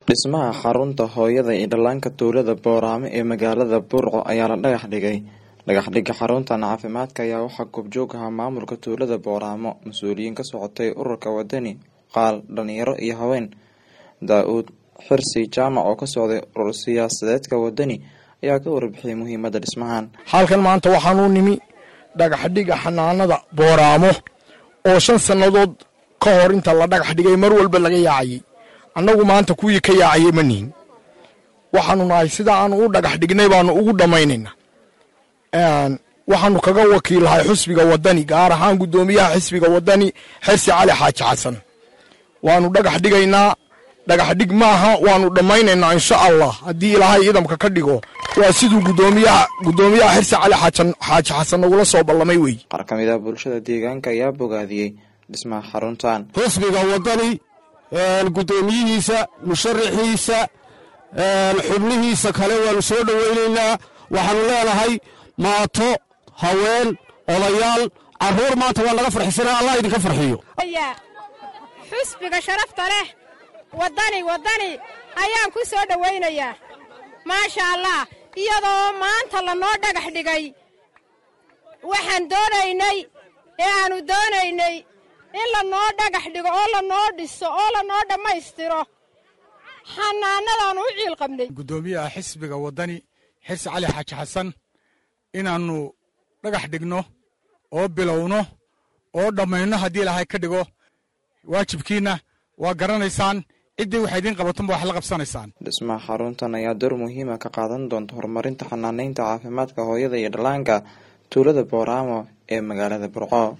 Dhismaha xarunta hooyada iyo dhallaanka tuulada Boorame ee magaalada Burco ayaa la dhagax dhigay. Dhagaxdhigga xaruntan caafimaadka ayaa waxaa goobjoog ahaa maamulka tuulada Booramo, mas'uuliyiin ka socotay ururka wadani, qaal, dhalinyaro iyo haween. Daa'uud Xirsi Jaamac oo ka socday urur siyaasadeedka wadani ayaa ka warbixiyay muhiimadda dhismahan. halkan maanta waxaan u nimi dhagaxdhiga xanaanada Booramo oo shan sannadood ka hor inta la dhagax dhigay mar walba laga yaacayay annagu maanta kuwii ka yaacayay ma nihin waxaanu nahay sida aanu u dhagax dhignay baanu ugu dhammaynaynaa waxaanu kaga wakiilahay xisbiga wadani gaar ahaan guddoomiyaha xisbiga wadani xirsi cali xaaji xasan waanu dhagax dhigaynaa dhagax dhig maaha waanu dhammaynaynaa insha allah haddii ilaahay idamka ka dhigo waa siduu guddoomiyaha guddoomiyaha xirsi cali xaajan xaaji xasan nagula soo ballamay wey Qaar ka mid ah bulshada deegaanka ayaa bogaadiyey dhismaha xaruntan. xisbiga wadani guddoomiyihiisa musharaxiisa xubnihiisa kale waanu soo dhoweynaynaa waxaanu leenahay maato haween odayaal carruur maanta waa laga farxisana allah idinka farxiyo xusbiga sharafta leh waddani waddani ayaan ku soo dhowaynayaa maasha allah iyadoo maanta lanoo dhagax dhigay waxaan doonaynay ee aannu doonaynay in lanoo dhagax dhigo oo lanoo dhiso oo lanoo dhammaystiro xanaanadaannu u ciil qabnay guddoomiyaha xisbiga waddani xirsi cali xaaji xasan inaannu dhagax dhigno oo bilowno oo dhammayno haddii ilaahay ka dhigo waajibkiinna waa garanaysaan ciddii waxay idiin qabatonba wax la qabsanaysaan Dhismaha xaruntan ayaa door muhiima ka qaadan doonta horumarinta xanaaneynta caafimaadka hooyada iyo dhallaanka tuulada Booramo ee magaalada Burco.